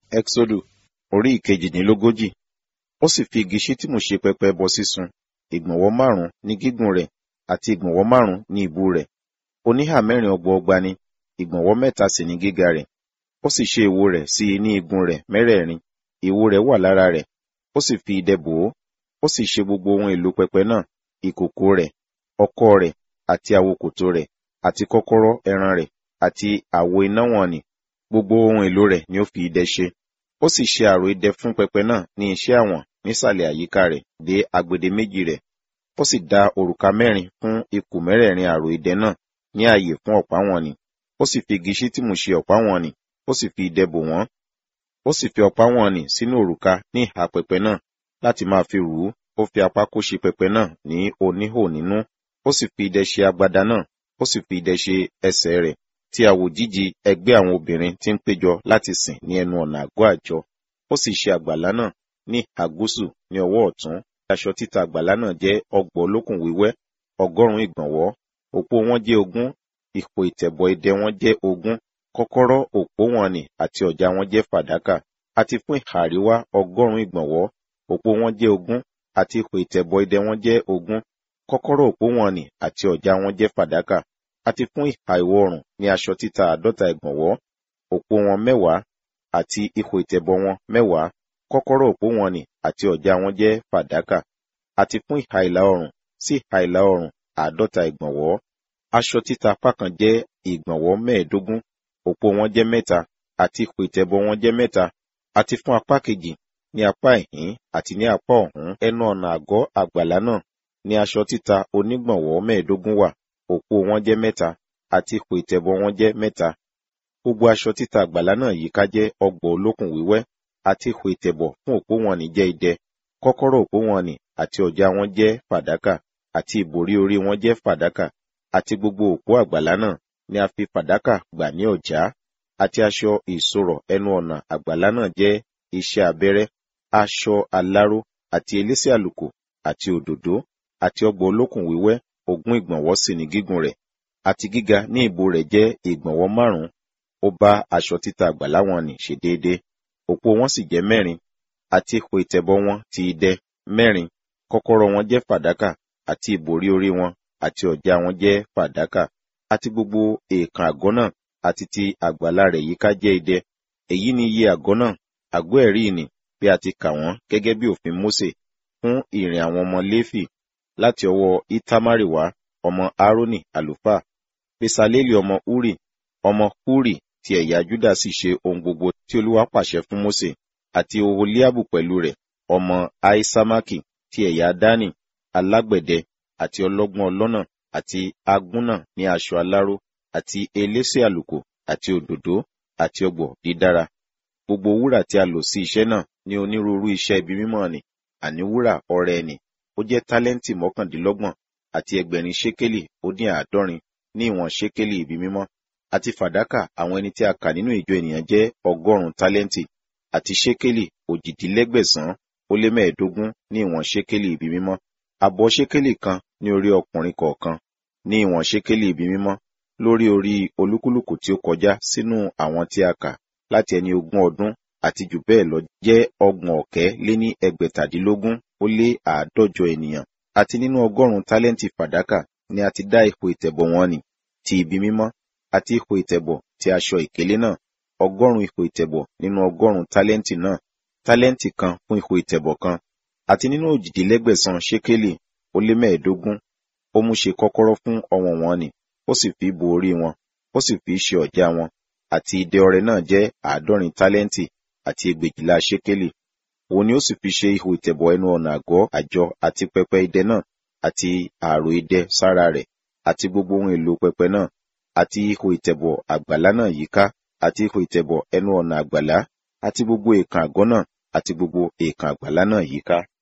Ẹ́xódù orí ìkejìdínlógójì. Ó sì fi igi ṣítìmù ṣe pẹpẹ ẹbọ sísun, ìgbọ̀nwọ́ márùn-ún ní gígùn rẹ̀ àti ìgbọ̀nwọ́ márùn-ún ní ìbú rẹ̀. Oníhà mẹ́rin ọgbọọgba ni, ìgbọ̀nwọ́ mẹ́ta sì ní gíga rẹ̀. Ó sì ṣe ìwo rẹ̀ sí i ní igun rẹ̀ mẹ́rẹ̀ẹ̀rin, ìwo rẹ̀ wà lára rẹ̀, ó sì fi idẹ bò ó. Ó sì ṣe gbogbo ohun èlò pẹpẹ náà, ìkòkò rẹ̀, ọkọ́ rẹ̀, àti àwokòtò rẹ̀, àti kọ́kọ́rọ́ ẹran rẹ̀, àti àwo iná wọ̀n-ọn-nì. Gbogbo ohun èlò rẹ̀ ni ó fi idẹ ṣe. Ó sì ṣe àrò idẹ fún pẹpẹ náà ní iṣẹ́ àwọ̀n nísàlẹ̀ àyíká rẹ̀ dé agbede méjì rẹ̀. Ó sì dá òrùka mẹ́rin fún ikùn mẹ́rẹ̀ẹ̀rin àrò idẹ náà ní ààyè fún ọ̀pá wọ̀n-ọn-nì. Ó sì fi igi ṣítìmù ṣe ọ̀pá wọ̀n-ọn-nì, ó sì fi idẹ bò wọ́n. Ó sì fi ọ̀pá wọ̀n-ọn-nì sínú òrùka ní ìhà pẹpẹ náà láti máa fi rù ú. Ó fi apákó ṣe pẹpẹ náà ní oníhò nínú. Ó sì fi idẹ ṣe agbada náà, ó sì fi idẹ ṣe ẹsẹ̀ rẹ̀ tí a wò jíji ẹgbẹ́ àwọn obìnrin tí ń péjọ láti sìn ní ẹnu ọ̀nà àgọ́ àjọ. Ó sì ṣe àgbàlá náà ní ìhà gúúsù ní ọwọ́ ọ̀tún. Aṣọ títa àgbàlá náà jẹ́ ọgbọ̀n olókùn wíwẹ́, ọgọ́rùn-ún ìgbọ̀nwọ́. Òpó wọn jẹ́ ogún, ipò ìtẹ̀bọ̀ idẹ wọn jẹ́ ogún, kọ́kọ́rọ́ òpó wọ̀n-ọn-nì àti ọ̀já wọn jẹ́ fàdákà. Àti fún ìhà àríwá ọgọ́rùn-ún ìgbọ̀nwọ́, òpó wọn jẹ́ ogún, àti ipò ìtẹ̀bọ̀ idẹ wọn jẹ́ ogún, kọ́kọ́rọ́ òpó wọ̀n-ọn-nì àti ọ̀já wọn jẹ́ fàdákà. Àti fún ìhà ìwọ̀ oòrùn ní aṣọ títa àádọ́ta ìgbọ̀nwọ́, òpó wọn mẹ́wàá, àti ipò ìtẹ̀bọ̀ wọn mẹ́wàá, kọ́kọ́rọ́ òpó wọ̀n-ọn-nì àti ọ̀já wọn jẹ́ fàdákà. Àti fún ìhà ìlà oòrùn sí ìhà ìlà oòrùn àádọ́ta ìgbọ̀nwọ́. Aṣọ títa apá kan jẹ́ ìgbọ̀nwọ́ mẹ́ẹ̀ẹ́dógún, òpó wọn jẹ́ mẹ́ta, àti ipò ìtẹ̀bọ̀ wọn jẹ́ mẹ́ta. Àti fún apá kejì ní apá ìhín àti ní apá ọ̀hún ẹnu ọ̀nà àgọ́ àgbàlá náà ní aṣọ títa onígbọ̀nwọ́ mẹ́ẹ̀ẹ́dógún wà, òpó wọn jẹ́ mẹ́ta, àti ipò ìtẹ̀bọ̀ wọn jẹ́ mẹ́ta. Gbogbo aṣọ títa àgbàlá náà yíká jẹ́ ọgbọ̀n olókùn wíwẹ́, àti ipò ìtẹ̀bọ̀ fún òpó wọ̀n-ọn-nì jẹ́ idẹ, kọ́kọ́rọ́ òpó wọ̀n-ọn-nì àti ọ̀já wọn jẹ́ fàdákà, àti ìbòrí orí wọn jẹ́ fàdákà, àti gbogbo òpó àgbàlá náà ni a fi fàdákà gbà ní ọ̀já. Àti aṣọ ìṣorọ̀ ẹnu ọ̀nà àgbàlá náà jẹ́ iṣẹ́ abẹ́rẹ́, aṣọ aláró, àti elése àlùkò, àti òdòdó, àti ọgbọ̀n olókùn wíwẹ́, ogún ìgbọ̀nwọ́ sì ni gígùn rẹ̀. Àti gíga ní ìbú rẹ̀ jẹ́ ìgbọ̀nwọ́ márùn-ún. Ó bá aṣọ títa àgbàlá wọ̀n-ọn-nì ṣe déédé. Òpó wọn sì jẹ́ mẹ́rin, àti ipò ìtẹ̀bọ̀ wọn ti idẹ mẹ́rin, kọ́kọ́rọ́ wọn jẹ́ fàdákà, àti ìbòrí orí wọn àti ọ̀já wọn jẹ́ fàdákà. Àti gbogbo èèkàn àgọ́ náà àti ti àgbàlá rẹ̀ yíká jẹ́ idẹ. Èyí ni iye àgọ́ náà, àgọ́ ẹ̀rí ìnì, bí a ti kà wọ́n gẹ́gẹ́ bí òfin Mósè fún ìrìn àwọn ọmọ Léfì láti ọwọ́ Itamari wá, ọmọ Aaroni àlùfáà. Besaleli ọmọ Uri, ọmọ Huri ti ẹ̀yà Júdà sì ṣe ohun gbogbo tí Olúwa pàṣẹ fún Mósè, àti Oholiabu pẹ̀lú rẹ̀, ọmọ Aisamaki ti ẹ̀yà Dani, alágbẹ̀dẹ, àti ọlọ́gbọ́n ọlọ́nà, àti agúnnà ní aṣọ aláró, àti elése àlùkò, àti òdòdó, àti ọ̀gbọ̀ dídára. Gbogbo wúrà tí a lò sí iṣẹ́ náà ní onírúurú iṣẹ́ ibi mímọ́ nì, àní wúrà ọrẹ ẹnì, ó jẹ́ tálẹ́ǹtì mọ́kàndínlọ́gbọ̀n, àti ẹgbẹ̀rin ṣékélì ó dín àádọ́rin ní ìwọ̀n ṣékélì ibi mímọ́. Àti fàdákà àwọn ẹni tí a kà nínú ìjọ ènìyàn jẹ́ ọgọ́rùn-ún tálẹ́ǹtì, àti ṣékélì òjìdínlẹ́gbẹ̀sán ó lé mẹ́ẹ̀ẹ́dógún ní ìwọ̀n ṣékélì ibi mímọ́. Àbọ̀ ṣékélì kan ní orí ọkùnrin kọ̀ọ̀kan ní ìwọ̀n ṣékélì ibi mímọ́, lórí orí olúkúlùkù tí ó kọjá sínú àwọn tí a kà láti ẹni ogún ọdún àti jù bẹ́ẹ̀ lọ jẹ́ ọgbọ̀n ọ̀kẹ́ lé ní ẹgbẹ̀tàdínlógún ó lé àádọ́jọ ènìyàn. Àti nínú ọgọ́rùn-ún tálẹ́ǹtì fàdákà ni a ti dá ipò ìtẹ̀bọ̀ wọn nì ti ibi mímọ́, àti ipò ìtẹ̀bọ̀ ti aṣọ ìkélé náà, ọgọ́rùn-ún ipò ìtẹ̀bọ̀ nínú ọgọ́rùn-ún tálẹ́ǹtì náà, tálẹ́ǹtì kan fún ipò ìtẹ̀bọ̀ kan. Àti nínú òjìdínlẹ́gbẹ̀sán ṣékélì ó lé mẹ́ẹ̀ẹ́dógún, ó mú ṣe kọ́kọ́rọ́ fún ọwọ̀n wọn nì, ó sì fi bo orí wọn, ó sì fi ṣe ọ̀já wọn. Àti idẹ ọrẹ náà jẹ́ àádọ́rin tálẹ́ǹtì àti ẹgbẹ̀jìlá ṣékélì. Òun ni ó sì fi ṣe ihò ìtẹ̀bọ̀ ẹnu ọ̀nà àgọ́ àjọ àti pẹpẹ idẹ náà, àti ààrò idẹ sára rẹ̀, àti gbogbo ohun èlò pẹpẹ náà, àti ihò ìtẹ̀bọ̀ àgbàlá náà yíká, àti ihò ìtẹ̀bọ̀ ẹnu ọ̀nà àgbàlá, àti gbogbo èèkàn àgọ́ náà, àti gbogbo èèkàn àgbàlá náà yíká.